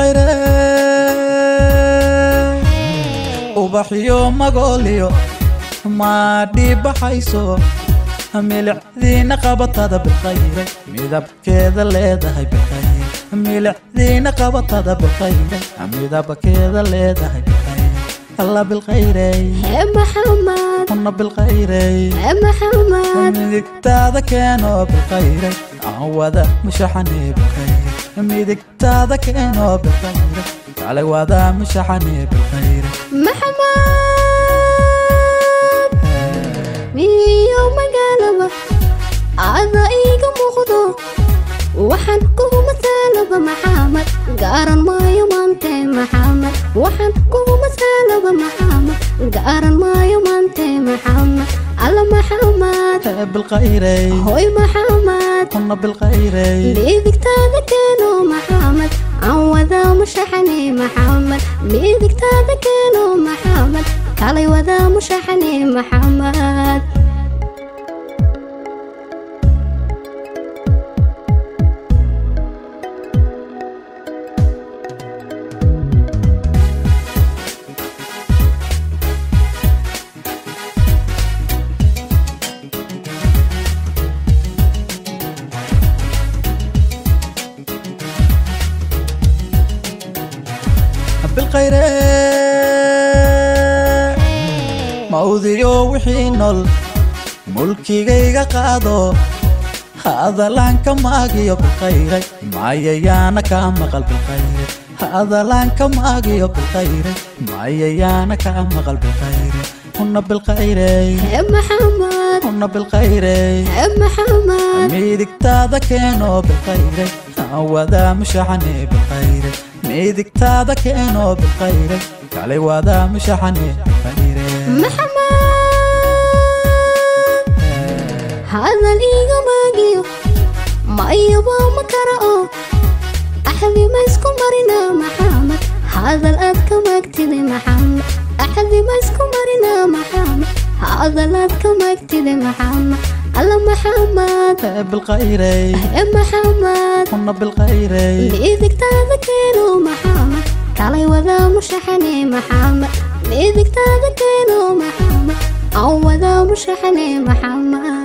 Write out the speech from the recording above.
bilkhayre ubaxyo magoolyo maadhibaxayso milicdiina qabatada bilkhayre midabkeeda leedahay bilkhayre milicdiina qabatada bilkhayre midabkeeda leedahay bilkhayre alla bilkhayrey hee maxamed una bilkhayrey hee maxamed midigtaada keenoo bilkhayre aan wada mushaxanee bilkhayre midigtaada keenoo bilkhayre kale wada mushaxanee bilkhayre maxamed miyo magaalaba ada iiga muuqdo waxaan kugu mataalaba maxamed gaaran maayo maante maxamed waxaan kugu mataalaba maxamed gaaran maayo maante maxamed alla maxamed hee bilkhayrey hoy maxamed una bilkhayrey midigtaada keeno maxamed aan wadaa mushaxane maxamed midigtaada keeno maxamed kalay wadaa mushaxane maxamed bilkhayre mawdiyo wixii nool mulkigayga qaado hadalaan ka maagiyo bilkhayre mayayaana kaa maqal bilkhayre hadalaan ka maagiyo bilkhayre mayayaana kaa maqal bilkhayre una bilkhayrey hee maxamed una bilkhayrey hee maxamed midigtaada keenoo bilkhayre aan wadaa mushaxane bilkhayre midigtaada keenoo bilkhayre kale wadaa mushaxane bilkhayre maxamed hadal iiga maagiyo mayaba ma kara oo axdi ma isku marina maxamed hadal aad ka maagtide maxamed axdi ma isku marina maxamed hadal aad ka maagtide maxamed alla maxamed ee bilkhayrey ee maxamed una bilkhayrey midigtaada keeno maxamed kalay wadaa mushaxane maxamed midigtaada keeno maxamed aan wadaa mushaxane maxamed